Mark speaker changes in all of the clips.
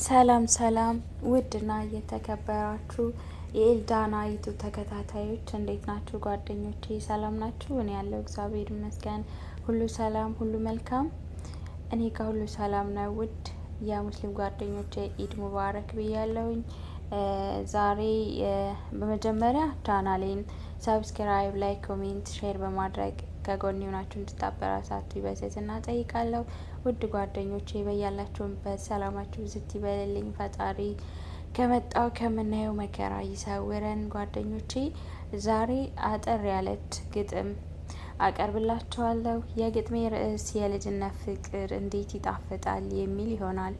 Speaker 1: ሰላም ሰላም ውድና እየተከበራችሁ የኤልዳና ዩቱብ ተከታታዮች እንዴት ናችሁ? ጓደኞቼ ሰላም ናችሁ? እኔ ያለው እግዚአብሔር ይመስገን ሁሉ ሰላም፣ ሁሉ መልካም። እኔ ከሁሉ ሰላም ነው። ውድ የሙስሊም ጓደኞቼ ኢድ ሙባረክ ብያለሁኝ። ዛሬ በመጀመሪያ ቻናሌን ሰብስክራይብ፣ ላይ ኮሜንት፣ ሼር በማድረግ ከጎን ሆናችሁ እንድታበረታቱ በትህትና ጠይቃለሁ። ውድ ጓደኞቼ በያላችሁበት ሰላማችሁ ዝት ይበልልኝ። ፈጣሪ ከመጣው ከምናየው መከራ ይሰውረን። ጓደኞቼ ዛሬ አጠር ያለች ግጥም አቀርብላችኋለሁ። የግጥሜ ርዕስ የልጅነት ፍቅር እንዴት ይጣፍጣል የሚል ይሆናል።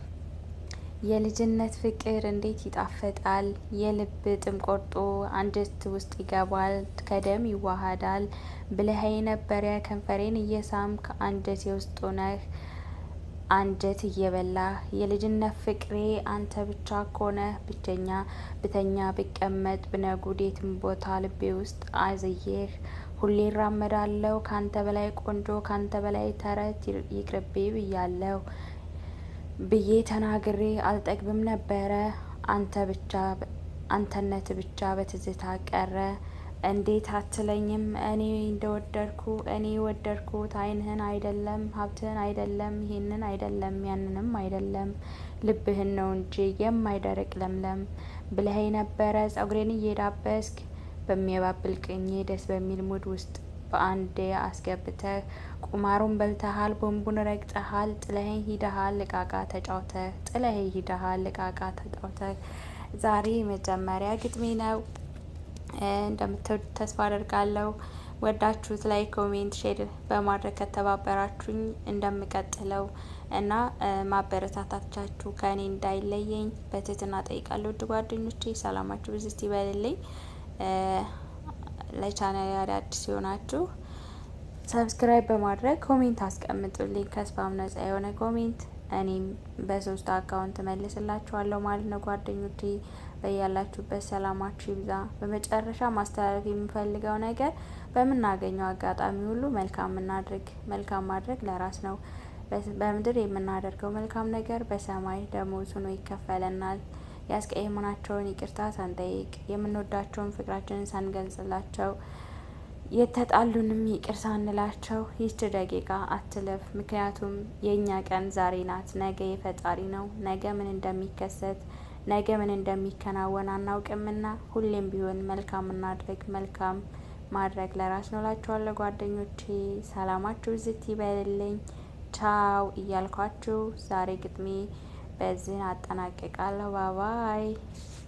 Speaker 1: የልጅነት ፍቅር እንዴት ይጣፍጣል፣ የልብ ጥም ቆርጦ አንጀት ውስጥ ይገባል፣ ከደም ይዋሃዳል ብለኸኝ ነበረ ከንፈሬን እየሳምክ አንጀቴ ውስጥ ሆነህ አንጀት እየበላህ የልጅነት ፍቅሬ አንተ ብቻ ኮነህ ብቸኛ ብተኛ ብቀመጥ ብነጉድ የትም ቦታ ልቤ ውስጥ አዝዬህ ሁሌ እራመዳለሁ ካንተ በላይ ቆንጆ ካንተ በላይ ተረት ይቅርቤ ብያለሁ ብዬ ተናግሬ አልጠግብም ነበረ አንተ ብቻ አንተነት ብቻ በትዝታ ቀረ። እንዴት አትለኝም እኔ እንደወደድኩ እኔ ወደድኩት ዓይንህን አይደለም ሀብትህን አይደለም ይሄንን አይደለም ያንንም አይደለም ልብህን ነው እንጂ የማይደርቅ ለምለም ብለኸኝ ነበረ ጸጉሬን እየዳበስክ በሚያባብል ቅኜ ደስ በሚል ሙድ ውስጥ በአንዴ አስገብተህ ቁማሩን በልተሃል፣ ቦምቡን ረግጠሃል፣ ጥለኸኝ ሂደሃል እቃቃ ተጫውተህ ጥለኸኝ ሂደሃል እቃቃ ተጫውተህ። ዛሬ መጀመሪያ ግጥሜ ነው። እንደምትወዱ ተስፋ አደርጋለሁ። ወዳችሁት ላይ ኮሜንት፣ ሼር በማድረግ ከተባበራችሁኝ እንደምቀጥለው እና ማበረታታቻችሁ ከእኔ እንዳይለየኝ በትህትና ጠይቃለሁ። ውድ ጓደኞቼ ሰላማችሁ ብዝት ይበልልኝ። ለቻናል አዳዲስ ሲሆናችሁ ሰብስክራይብ በማድረግ ኮሜንት አስቀምጡልኝ። ከስፓም ነጻ የሆነ ኮሜንት እኔም በሶስት አካውንት መልስላችኋለሁ ማለት ነው። ጓደኞቼ በያላችሁበት ሰላማችሁ ይብዛ። በመጨረሻ ማስተላለፍ የምፈልገው ነገር በምናገኘው አጋጣሚ ሁሉ መልካም እናድርግ። መልካም ማድረግ ለራስ ነው። በምድር የምናደርገው መልካም ነገር በሰማይ ደሞዝ ሆኖ ይከፈለናል። ያስቀየምናቸውን ይቅርታ ሳንጠይቅ የምንወዳቸውን ፍቅራችንን ሳንገልጽላቸው የተጣሉንም ይቅር ሳንላቸው ይህች ደቂቃ አትለፍ። ምክንያቱም የእኛ ቀን ዛሬ ናት፣ ነገ የፈጣሪ ነው። ነገ ምን እንደሚከሰት ነገ ምን እንደሚከናወን አናውቅምና ሁሌም ቢሆን መልካም እናድርግ። መልካም ማድረግ ለራስ ነው እላችኋለሁ ጓደኞቼ። ሰላማችሁ ዝት ይበልልኝ። ቻው እያልኳችሁ ዛሬ ግጥሜ በዚህ አጠናቅቃለሁ። ባባይ